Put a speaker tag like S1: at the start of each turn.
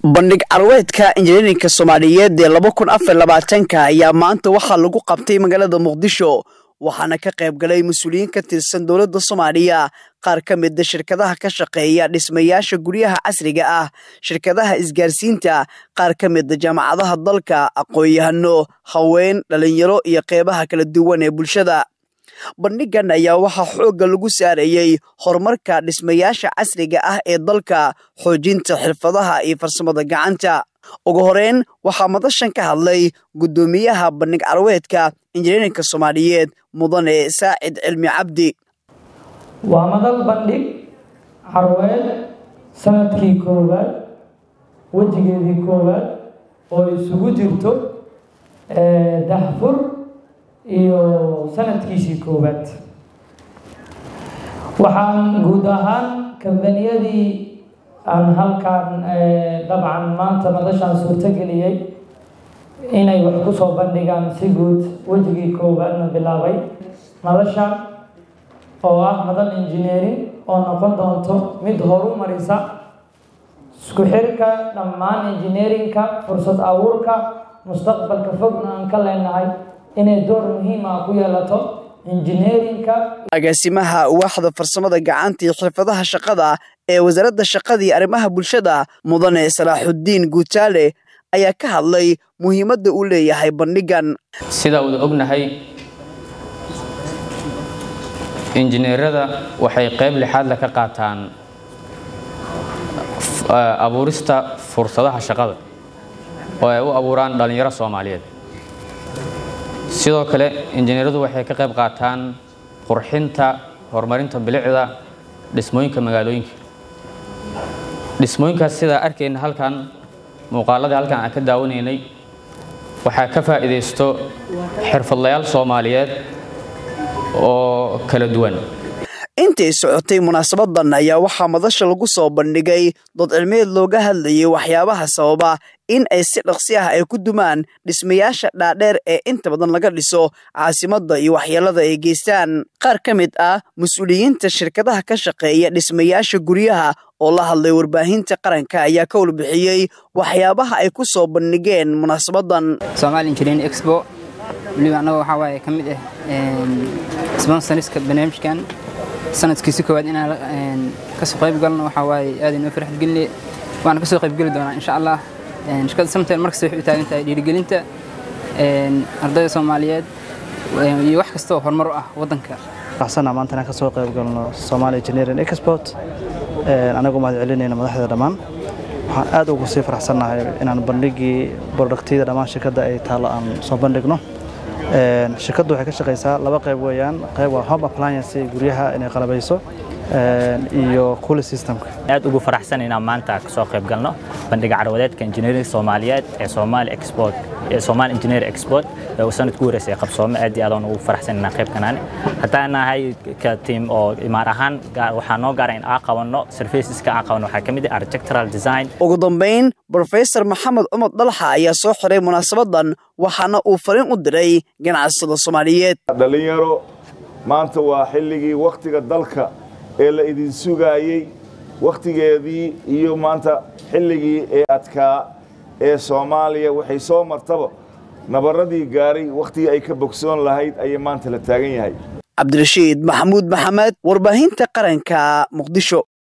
S1: bandhig carweedka injineerinka soomaaliyeed ee laba kun afar labaatanka ayaa maanta waxaa lagu qabtay magaalada muqdisho waxaana ka qayb galay mas-uuliyiin ka tirsan dowladda soomaaliya qaar ka mida shirkadaha ka shaqeeya dhismayaasha guryaha casriga ah shirkadaha isgaarsiinta qaar ka mida jaamacadaha dalka aqoon-yahano haween dhalinyaro iyo qeybaha kala duwan ee bulshada bandhigan ayaa waxaa xoogga lagu saarayey horumarka dhismayaasha casriga ah ee dalka xoojinta xirfadaha iyo farsamada gacanta ugu horeyn waxaa madashan ka hadlay guddoomiyaha bandhig carweedka injineerinka soomaaliyeed mudane saacid cilmi cabdi
S2: waa madal bandhig carweed sanadkii koowaad wejigeedii koowaad oo isugu jirto dahfur iyo sanadkiisii koowaad waxaan guud ahaan kambaniyadii aan halkaan dabcan maanta madashaan suurtogeliyey inay wax ku soo bandhigaan si guud wejigii koowaadna bilaabay madashaan oo ah madal engineering oo noqon doonto mid horu marisa isku xirka dhammaan engineeringka fursad abuurka mustaqbalka fogna aan ka leenahay inay door muhiim ah ku yeelato injineerinka
S1: agaasimaha waaxda farsamada gacanta iyo xirfadaha shaqada ee wasaaradda shaqadii arrimaha bulshada mudane salaaxudiin guutaale ayaa ka hadlay muhiimadda uu leeyahay bandhigan
S3: sidaa wada ognahay injineerada waxay qayb lixaadle ka qaataan abuurista fursadaha shaqada oo ay u abuuraan dhallinyaro soomaaliyeed sidoo kale injineeradu waxay ka qayb qaataan qurxinta horumarinta bilicda dhismooyinka magaalooyinka dhismooyinkaas sidaa arkayna halkan muuqaaladii halkan aan ka daawanaynay waxaa ka faa'iidaysto xirfadlayaal soomaaliyeed oo kala duwan
S1: intay socotay munaasabadan ayaa waxaa madasha lagu soo bandhigay dood cilmeed looga hadlayay waxyaabaha sababa in ay si dhaqsi ah ay ku dumaan dhismayaasha dhaadheer ee inta badan laga dhiso caasimadda iyo waxyeelada ay geystaan qaar ka mid ah mas-uuliyiinta shirkadaha ka shaqeeya dhismayaasha guryaha oo la hadlay warbaahinta qaranka ayaa ka warbixiyey waxyaabaha ay ku soo bandhigeen munaasabadan
S4: Somali Engineering Expo waliba anaga waxaa waaye ka mid ah sponsoriska barnaamijkan sanadkiisi koowaad inaan kasoo qayb galno waxaa waaye aad inoo farxad gelinay waana kasoo qayb geli doonaa insha allah shirkadda samtel markasta waxay u taagan tahay dhiirigelinta ardayda soomaaliyeed iyo wax kasta oo horumar u ah waddanka
S5: waxsana maanta inaan kasoo qayb galno Somali Engineering Export anagu mahad celinayna madaxda dhammaan waxaan aad ugu sii faraxsanahay inaan bandhigii productyada dhammaan shirkadda ay taalo aan soo bandhigno shirkaddu waxay ka shaqaysaa laba qayb weeyaan qayb waa home appliance guryaha inay qalabayso iyo cooling systemka
S6: aad ugu faraxsan inaan maanta kasoo qayb galno bandhiga carwadeedka engineering Soomaaliyeed ee Somali Export ee Somali Engineer Export ee sanadkii horeysay qabsoome aad iyo aad aan ugu faraxsan inaan qayb kanaan haddaan nahay ka team oo imaar ahaan waxaa noo gaara in aan qabanno serviceska aan qabanno waxaa ka mid ah architectural design
S1: ugu dambeyn professor maxamed cumar dalxa ayaa soo xiray munaasabadan waxaana uu fariin u diray ganacsada Soomaaliyeed
S7: dhalinyaro maanta waa xilligii waqtiga dalka ee la idin sugaayey wakhtigeedii iyo maanta xilligii ee adkaa ee soomaaliya waxay soo martaba nabarradii gaaray wakhtigii ay ka bogsoon lahayd ayay maanta la taagan yahay
S1: cabdirashiid maxamuud maxamed warbaahinta qaranka muqdisho